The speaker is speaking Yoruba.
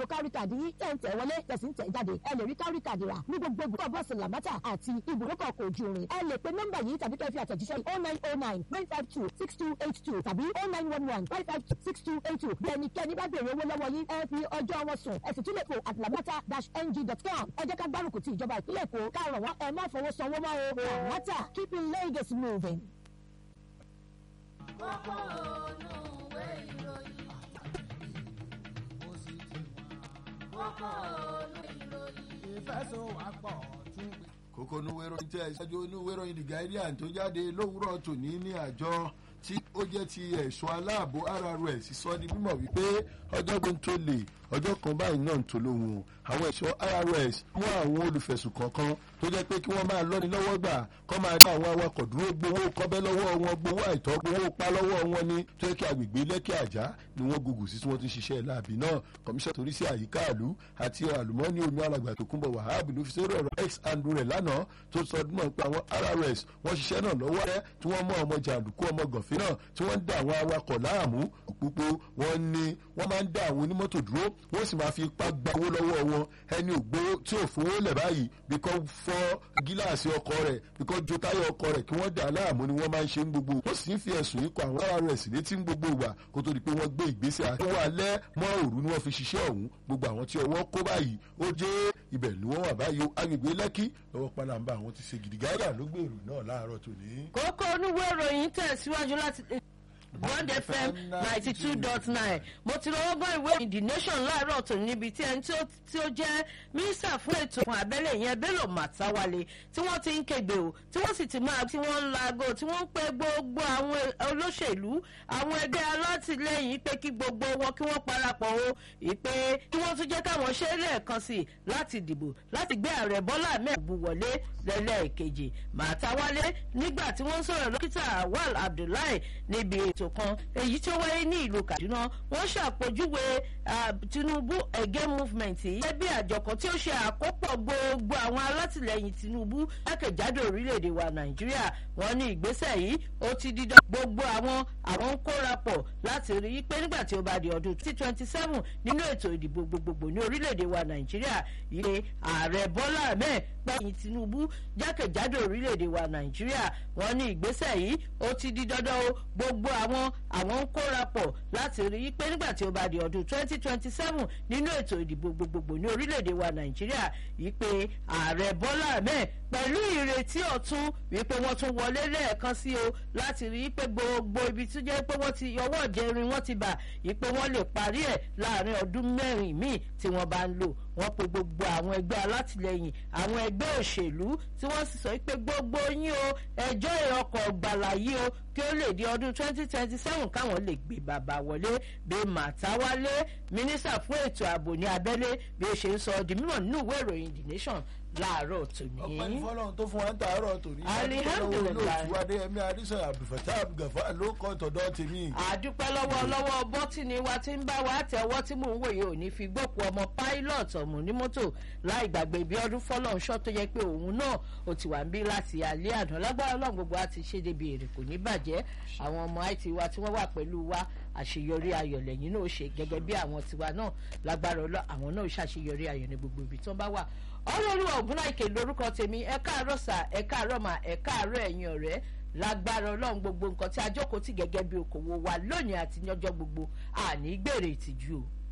lo kárí kàdí yín tẹ̀ ń tẹ̀ wọlé tẹ̀sí ń tẹ̀ jáde ẹ lè rí kárí kàdí rà ní gbogbo ibùdó bọ́ọ̀sì làmátà àti ibùdókọ̀ kò ju rin ẹ lè pe nọ́mbà yìí tàbí kẹ́ fi àtẹ̀jíṣẹ́ oh nine oh nine nine five two six two eight two tàbí oh nine one one five five six two eight two bí ẹnikẹ́ni bá béèrè owó lọ́wọ́ yín ẹ fi ọjọ́ wọn sùn ẹ sì tún lè fò at lamata dash ng dot com ẹ jẹ́ ká gbárùkù ti ìjọba ìpínlẹ̀ èkó ká rọ̀ wọ́n ẹ má fowó sanwó mọ́ o lamata keeping Lagos moving. kókó olúwe ìròyìn kókó olúwe ìròyìn. ìfẹsọ̀wápọ̀ tún gbé. kókó onúwé ìròyìn tí ẹ̀ṣájú onúwé ìròyìn the guardian tó jáde lówùúrọ̀ tòní ní àjọ tí ó jẹ́ ti ẹ̀ṣọ́ aláàbò RRS sọ di mímọ̀ wípé ọjọ́ tó ń tó lè ọjọ́ kan báyìí náà ń tó lóhùn àwọn ẹ̀ṣọ́ RRS mú àwọn olùfẹ̀sùn kọ̀ọ̀kan tó jẹ́ pé kí wọ́n máa lọ́ni lọ́wọ́ gbà kọ́ máa dá àwọn awakọ̀ dúró gbowó kọ́bẹ́ lọ́wọ́ wọn gbowó àìtọ́ gbowó pa lọ́wọ́ wọn ní tó yẹ kí agbègbè lẹ́kì àjá ni wọ́n gògùn sí tí wọ́n ti ṣiṣẹ́ láàbì náà kọmíṣọ́ torí sí àyíká àlú àti àlùmọ́ọ́nì omi alàgbà tó kúnbọ̀ wàhábì ló fi sórí ọ̀rọ̀ x and rẹ̀ lánàá tó sọ ọdún náà pé àwọn RRS wọ́n ṣiṣẹ́ náà lọ́wọ́ rẹ̀ tí wọ́n mú ọmọ jàǹdùkú ọmọ gànfẹ́ náà tí wọ́n ń dá àwọn awakọ̀ láàmú òpópó wọ́n ní wọ́n máa ń dá àwọn onímọ́tò dúró wọ́n sì máa fi ipá gba owó lọ́wọ́ wọn ẹni ògbówó tí ò fowó lẹ̀ báyìí bí kò fọ́ gíláàsì ọkọ̀ rẹ̀ bí kò jo táyà ọkọ̀ rẹ̀ kí wọ́n dà láàmú ni wọ́n máa ń ṣe ń gbogbo wọ́n sì ń fi ẹ̀sùn yìí kọ àwọn RRS létí ń gbogbo ìgbà kó tó di pé wọ́n gbé ìgbésẹ̀ àtọwọ́ alẹ́ mọ́ òru ni wọ́n fi ṣiṣẹ́ ọ̀hún gbogbo àwọn tí ọwọ́ kó báyìí ó jẹ́ ibẹ̀ ni wọ́n wà báyìí agbègbè lẹ́kì lọ́wọ́ pálábá àwọn ti ṣe gidigidi ló gbèrú náà láàárọ̀ tòní. kókó oníwé ìròyìn tẹ̀síwájú láti one fm ninety two dot nine mo ti lọ́wọ́ gbọ́ ìwé ìròyìn the nation láàárọ̀ tó níbi tí ẹni tí ó jẹ́ mínísítà fún ètò fún abẹ́lé yẹn bello màtáwálé tí wọ́n ti ń kégbe o tí wọ́n sì ti máa tí wọ́n ń laago tí wọ́n ń pe gbogbo àwọn olóṣèlú àwọn ẹgbẹ́ alátìlẹyìn pé kí gbogbo wọn kí wọ́n parapọ̀ o ìpè kí wọ́n tún jẹ́ káwọn ṣe é lẹ́ẹ̀kan sí i láti dìbò láti gbé ààrẹ bọ́lá mẹ́ẹ̀bù wọlé lẹ́lẹ́ẹ̀kejì màtáwálé nígbà tí wọ́n ń sọ̀rọ̀ dókítà awal abdullahi níbi ètò kan èyí tí ó wáyé ní ìlú kaduna wọ́n ṣàpèjúwe tinubu again movement yìí gẹ́gẹ́ bí àjọ kan tí ó ṣe àkópọ̀ gbogbo àwọn alátìlẹyìn tinubu jákèjádò orílẹ̀-èdè wa nàìjíríà wọ́n ní ìgbésẹ̀ yìí ó ti dídán gbogbo àwọn àwọn ń kórapọ̀ láti rí i pé nígbà tí ó bá di ọdún twenty twenty seven nínú ètò ìdìbò gbogbogbò ní orílẹ̀-èdè wa nàìjíríà ilé ààrẹ bọ́lá ahmed pẹ̀yìn tinubu jákèjádò orílẹ̀-èdè wa nàìjíríà wọ́n ní ìgbésẹ̀ yìí ó ti di dandan o gbogbo àwọn àwọn ń kórapọ̀ láti rí i pé nígbà tí ó bá di ọdún twenty twenty seven nínú ètò ìdìbò gbogbogbò ní orílẹ̀-èdè wa nàìjíríà yìí pé ààrẹ bọ́lá ahmed pẹ̀lú ìrètí ọ̀tún wípé wọ́n tún wọlé lẹ́ẹ̀kan sí o láti rí i pé gbogbo ibi tó jẹ́ pé wọ́n ti ọwọ́ ìjẹrin wọ́n ti bà yìí pé wọ́n lè parí ẹ̀ láàrin ọdún mẹ́rin míì tí wọ́n bá ń lò wọ́n pe gbogbo àwọn ẹgbẹ́ alátìlẹyìn àwọn ẹgbẹ́ òṣèlú tí wọ́n sì sọ pé gbogbo yín o ẹjọ́ ìrọkọ̀ gbàlà yìí o kí ó lè di ọdún twenty twenty seven káwọn lè gbé bàbá wọlé bí màtáwálé mínísítà fún ètò ààbò ní abẹ́lé bí ó ṣe ń sọ di mímọ̀ nínú ìwé ìròyìn the nation láàárọ̀ tòní. ọpẹ́ ní fọlọ́run tó fún wa ń tàárọ̀ tòní. Alihamdulilayi. olóòtú adéyẹmí adéṣọ abdulfatah abdulgafa ló kọ́ tọ̀dọ̀ tèmi. àdúpẹ́ lọ́wọ́ lọ́wọ́ bọ́tìnì wa ti ń bá wa tẹ̀wọ́ tí mò ń wòye òní fi gbòkú ọmọ pilot ọ̀mù ní mọ́tò láì gbàgbé ibi ọdún fọlọ́nṣọ́ tó yẹ pé òun náà ó ti wà ń bí láti alẹ́ àná lágbára ọlọ́run gbogbo wa ti ṣe débi èrè kò ní bàjẹ́ àwọn ọmọ it wa tí wọ́n wà pẹ̀lú wa àṣeyọrí ayọ̀ lẹ́yìn náà ó ṣe gẹ́gẹ́ bí àwọn tiwa náà lágbára ọlọ́ àwọn náà ó ṣàṣeyọrí ayọ̀ ní gbogbo ibi tí wọ́n bá wà ọlọ́run ọ̀gúnláìkè lórúkọ tèmi ẹ káàárọ̀ sà ẹ káàárọ̀ mà ẹ káàárọ̀ ẹ̀yin ọ̀rẹ́ lágbára ọlọ́run gbogbo nǹkan tí a jókòó tì gẹ́gẹ́ bí okòwò wa lónìí àti ní ọjọ́ gbogbo àní gbèrè ìtìjú o.